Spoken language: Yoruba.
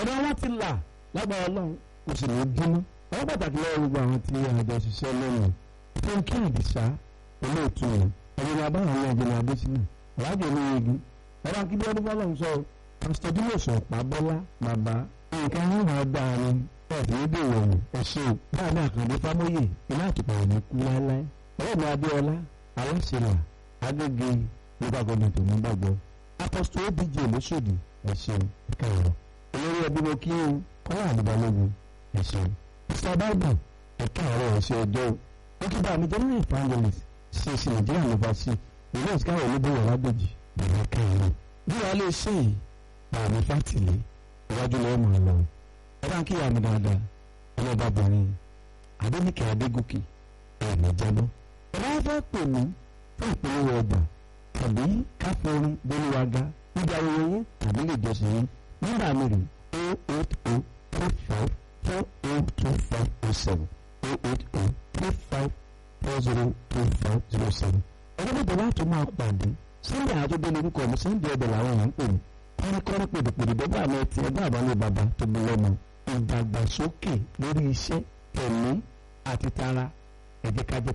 ọ̀dọ́ wọn ti là lágbára ọlọ́run kò sì ní bínú ọwọ́ pàtàkì lọ́wọ́ gbogbo àwọn tí àjọ ṣiṣẹ́ lónìí fúnkẹ́ àdìsá olóòtú yẹn ọ̀gbìn abáwọn ní ọ̀gbìn adésínà ọ̀làjọ ní igi ọ̀rọ̀ akíndé ọdún fọlọ́run sọ pásítọ̀ dímọ̀sọ̀ pàbọ́lá bàbá nǹkan ní ìwà dáa ni ẹ̀sìn ní dèrò ọ̀hún ẹ̀ṣẹ̀ báyìí àkàndé fámóyè iná àtùpà ò ní kú láéláé ọ̀rẹ́ mi adéọlá aláṣẹlà agége local government ò ní gbàgbọ́ apọ́sítọ̀ obj lóṣòdì ẹ̀ṣẹ̀ kẹrọ olórí ẹbí mo kí n kọ́lá àdìbálógún ẹ̀ṣẹ̀ mr bible ẹ̀ka ọ̀rọ̀ ẹ̀ṣẹ̀ ọjọ́ ó kí bá mi general evangelist ṣe ṣe nàìjíríà ló bá sí ìlú ìsìkáwọ̀ olúbọ̀wọ̀ lágbèjì bẹ̀rẹ̀ kẹrọ bí wàá lè ṣe yìí bàmí fátìlẹ̀ iwájú lọ́wọ́ mọ̀ ọ́ lọ ẹ bá ń kíyà mi dáadáa ọlọ́bàbìnrin adéníkẹ́ adégòkè ẹ̀mí jábọ́ ẹ bá fẹ́ pè mí fún ìpolówó ọjà tàbí káfíńrin gbólúwaga níbi ayẹyẹ yín tàbí lè jọ sí yín nọ́mbà mi rè o eight o three five four o two five o seven o eight o three five four zero two five zero seven. ọjọ́ bàbá láti máa pàdé sunday àjọgbé lórúkọ mi sunday ọbẹ̀ làwọn èèyàn ń pè mí kọ́ríkọ́rí pèdèpèdè bọ́bá àmì ẹtì ẹgbẹ́ àbálẹ̀ bàbá tó bí lọ́mọ ìdàgbàsókè lórí iṣẹ́ tẹ̀mí àti tara ẹ̀jẹ̀ kájẹ́